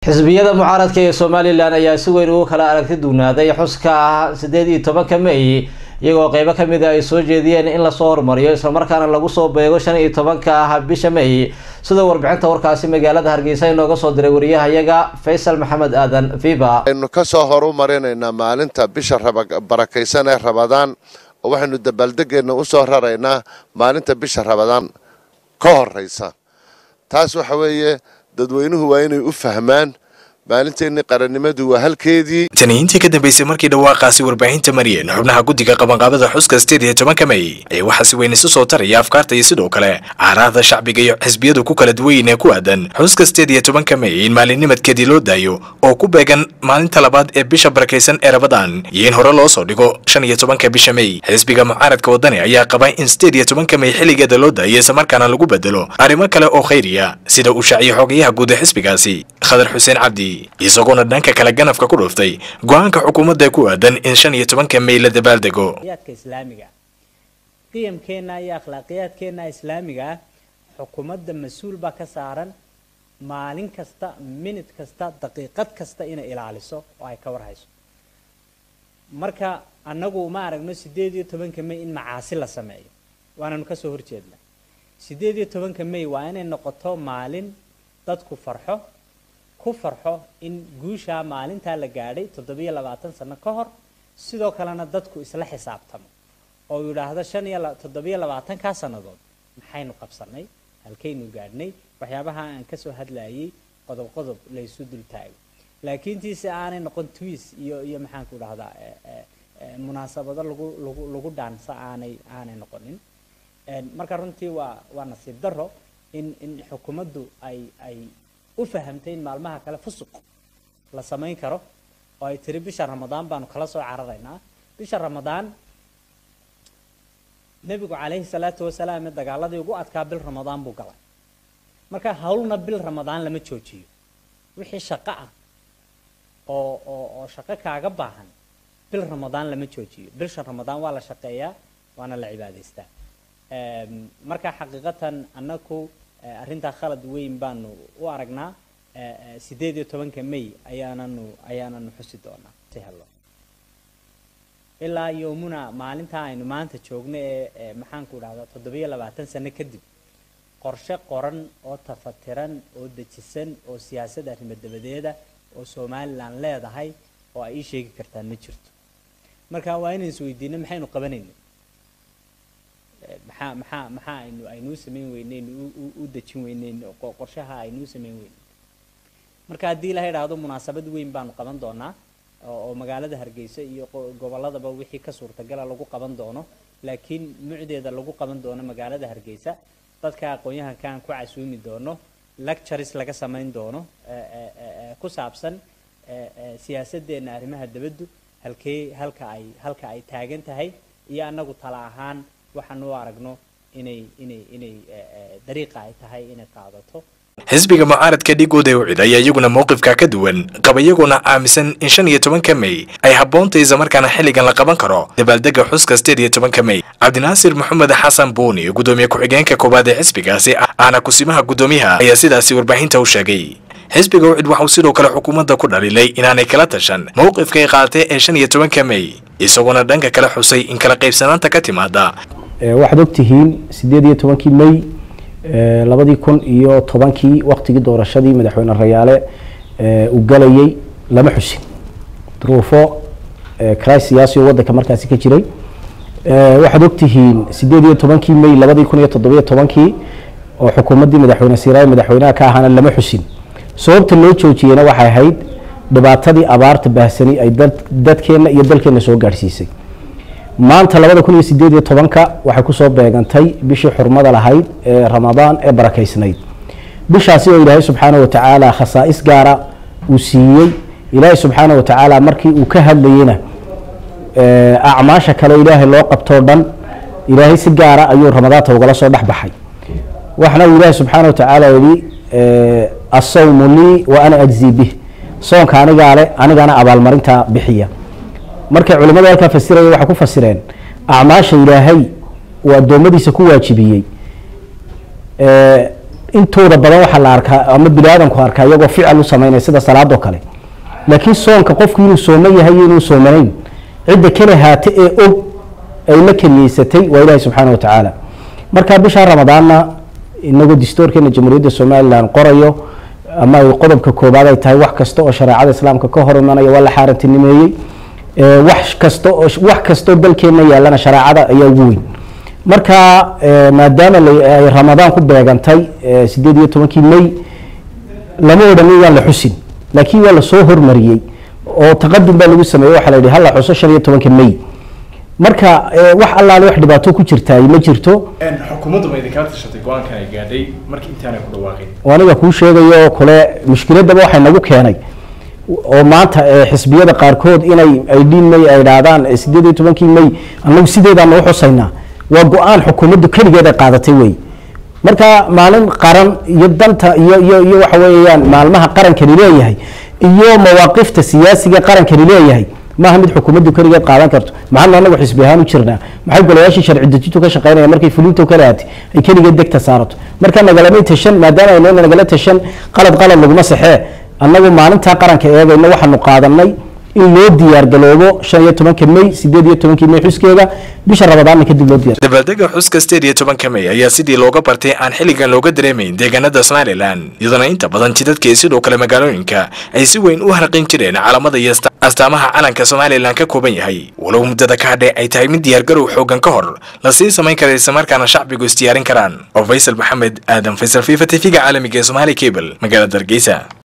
xisbiyada mucaaradka ee somalilan ayaa si weyn ugu kala aragti duwnaaday xuska sideed iyo tobanka may iyagoo qeybo kamid a ay soo jeediyeen in lasoo hormariyo islamarkaana lagu soo beego shan iyo tobanka ah bisha may sida warbixinta warkaasi magaalada hargeysa inooga soo diray wariyahayaga faysal maxamed aadan viva aynu kasoo horumarinaynaa maalinta bisha barakaysan ee rabadaan oo waxaynu dabaaldegeena usoo raraynaa maalinta bisha rabadaan ka horeysa taas waxa weeye dadweynuhu waa inay u fahmaan maalinteennii qarannimadu waa halkeedii taniyiintii ka dambeysay markii dhawaaqaasi warbaahinta mariyeen xubnaha guddiga qabanqaabada xuska sideed iyo tobanka may ayaa waxaa si weyn isu soo taraya afkaarta iyo sidoo kale caaraahda shacbiga iyo xisbiyadu ku kala duwayn ee ku aadan xuska sideed iyo tobanka may in maalinimadkeedii loo daayo oo ku beegan maalinta labaad ee bisha barakaysan ee rabadaan iyo in hore loo soo dhigo shan iyo tobanka bisha may xisbiga mucaaradka wadani ayaa qaba in sideed iyo tobanka may xilligeeda loo daayo islamarkaana lagu bedelo arrimo kale oo khayriya sida uu shaaciyay xogayaha guud ee xisbigaasi khadar xuseen cabdi isagoona dhanka kale ganafka ku dhuftay go-aanka xukuumadda ku aadan in shan iyo tobanka may la dabaaldego yaadka islaamiga qiyamkeenna iyo akhlaaqiyaadkeenna islaamiga ah xukuumadda mas-uul baa ka saaran maalin kasta minid kasta daqiiqad kasta inay ilaaliso oo ay ka warhayso marka annagu ma aragno sideed iyo tobanka may in macaasi la sameeyo waananu kasoo horjeednaa sideed iyo tobanka may waa inay noqoto maalin dadku farxo ku farxo in guushaa maalintaa la gaadhay toddobiyo labaatan sano ka hor sidoo kalena dadku isla xisaabtamo oo yidhaahdo shan iyo toddobiyo labaatankaa sannadood maxaynu qabsanay halkaynu gaadhnay waxyaabaha aan kasoo hadlayay qodob qodob laysu dul taago laakiin tiise aanay noqon twiis iyo iyo maxaanku dhahdaa munaasabado lagu lagu lagu dhaansa aanay aanay noqonin marka runtii waa waa nasiib daro in in xukuumaddu ay ay u fahamtay in maalmaha kale fusuq la samayn karo oo ay tiri bisha ramadaan baanu kala soo cararaynaa bisha ramadaan nebigu calayhi salaatu wasalaam ee dagaaladii ugu adkaa bil ramadaan buu galay marka hawlna bil ramadaan lama joojiyo wixii shaqo ah oo oo oo shaqo kaaga baahan bil ramadaan lama joojiyo bisha ramadaan waa la shaqeeyaa waana la cibaadaystaa marka xaqiiqatan annaku arrintaa khalad weyn baanu u aragnaa sideed iyo tobanka may ayaananu ayaananu xusi doonaa si helo ilaa yoomuna maalintaa aynu maanta joogno ee maxaanku dhahdaa toddobiyo labaatan sano kadib qorshe qoran oo tafatiran oo dejisan oo siyaasad arrimo dabadeeda oo somalilan leedahay oo ay ii sheegi kartaan ma jirto marka waa inaan isweydiino maxaynu qabanayna maxaa maxaa maxaa aynu aynuu samayn weyneyn u dejin weyneyn qorshaha aynuu samayn weyneyn marka haddii la idhaahdo munaasabad weyn baanu qaban doonaa oo magaalada hargeysa iyo gobolladaba wixii ka suurtagala lagu qaban doono laakiin mucdeeda lagu qaban doono magaalada hargeysa dadka aqoon-yahankaan ku casuumi doono lectures laga samayn doono ku saabsan siyaasadeenna arrimaha dabaddu halkee halka ay halka ay taagan tahay iyo annagu tala ahaan waxaan u aragno inay inay inay dariiqa ay tahay inay qaadato xisbiga mucaaradka dhigooda u cid ayaa iyaguna mowqifka ka duwan qaba iyaguna aaminsan in shan iyo tobanka may ay habboonta islamarkaana xilligan la qaban karo dabaaldega xuska sideed iyo tobanka may cabdinaasir maxamed xasan buuni gudoomiye ku-xigeenka koowaad ee xisbigaasi ahna kusimaha guddoomiyaha ayaa sidaasi warbaahinta u sheegay xisbiga ucid waxauu sidoo kale xukuumadda ku dhalilay inaanay kala tashan mowqifkay qaadatay ee shan iyo tobanka may isagoona dhanka kale xusay in kala qaybsanaanta ka timaada waxaad ogtihiin sideed iyo tobankii may labadii kun iyo tobankii waktigii doorashadii madaxweyne rayaale uu galayay lama xusin duruufo cris siyaasi oo wadanka markaasi ka jiray waxaad ogtihiin sideed iyo tobankii may labadii kun iyo toddobiyo tobankii oo xukuumaddii madaxweyne siiraay madaxweynaha ka ahaana lama xusin sababta loo joojiyeyna waxay ahayd dhibaatadii abaarta baahsani ay dadkeenna iyo dalkeenna soo gaadhsiisay maanta labada kun iyo sideed iyo tobanka waxay kusoo beegantay bishii xurmada lahayd ee ramadaan ee barakaysnayd bishaasi oo ilaahay subxaana watacaala khasaa'is gaara uu siiyey ilaahay subxaana watacaala markii uu ka hadlayena acmaasha kale ilaahay loo qabtoo dhan ilaahay si gaara ayuu ramadaanta ugala soo dhex baxay waxna uu ilaahay subxaana watacaala yidhi asawmu lii wa ana ajzi bih soonka anigaa le anigana abaalmarinta bixiya markay culimmadu halkaa fasiraya waxay ku fasireen acmaasha ilaahay uu addoommadiisa ku waajibiyey intooda badan waxaa la arkaa ama bini aadamku arkaa iyagoo ficil u sameynaya sida salaadoo kale laakiin soonka qofku inuu sooman yahay iyo inuu soomanayn cidda kale haate ee og ay la keniyeysatay waa ilaahi subxaana wa tacaala marka bisha ramadaanna inagoo distoorkeena jamhuuriyadda somalilan qorayo ama ay qodobka koobaad ay tahay wax kasta oo shareecada islaamka ka hor imanaya waa la xaarantinimeeyey wax kasta oo wax kasta oo dalkeena yaalana shareecada ayaa ugu weyn marka maadaama ay ramadaan ku beegantay sideed iyo tobankii may lama odhanin waan la xusin laakiin waa lasoo hormariyey oo taqadum baa lagu sameeyey waxaa la yidhi hala xuso shan iyo tobanka may marka wax allaale wax dhibaato ku jirtaay ma jirto xukuumaddu ma idinkala tashatay go-aankan ay gaadhay markii intaanay ku dhawaaqin aniga kuu sheegayo oo kale mushkiladaba waxay nagu keenay oo maanta xisbiyada qaarkood inay aydhiin may ay dhaadaan sideed iyo tobankii may anagu sideedaana u xusaynaa waa go-aan xukuumaddu keligeed ay qaadatay wey marka maalin qaran iyo danta iyo iyo iyo waxa weeyaan maalmaha qarankani leeyahay iyo mawaaqifta siyaasiga qarankani leeyahay maaha mid xukuumaddu keligeed qaadan karto maxaanu anagu xisbi ahaan u jirnaa maxay golayaashii sharci dejintu ka shaqeynaya markay fulinta kala aatay ay keligeed degta saarato marka nagalama tashan maadaama aynu nagala tashan qalad qalad laguma saxee annagu maalintaa qaranka eegayna waxaanu qaadanay in loo diyaar galoobo shan iyo tobanka may sideed iyo tobankii may xuskeega bisha ramadaanna kadib loo diyaar dabaaldega xuska sideed iyo tobanka may ayaa sidii looga bartay aan xilligan looga dareemayn deegaanada somalilan iyadoona inta badan jidadka iyo sidoo kale magaalooyinka ay si weyn u harqin jireen caalamada iyo astaamaha calanka somalilan ka kooban yahay walow muddada ka hadhe ay tahay mid diyaargarow xoogan ka hor lasii samayn kara islamarkaana shacbigu isdiyaarin karaan oo faysal maxamed aadan faysal fifa tv-ga caalamiga ee somaali cable magaalada hargeysa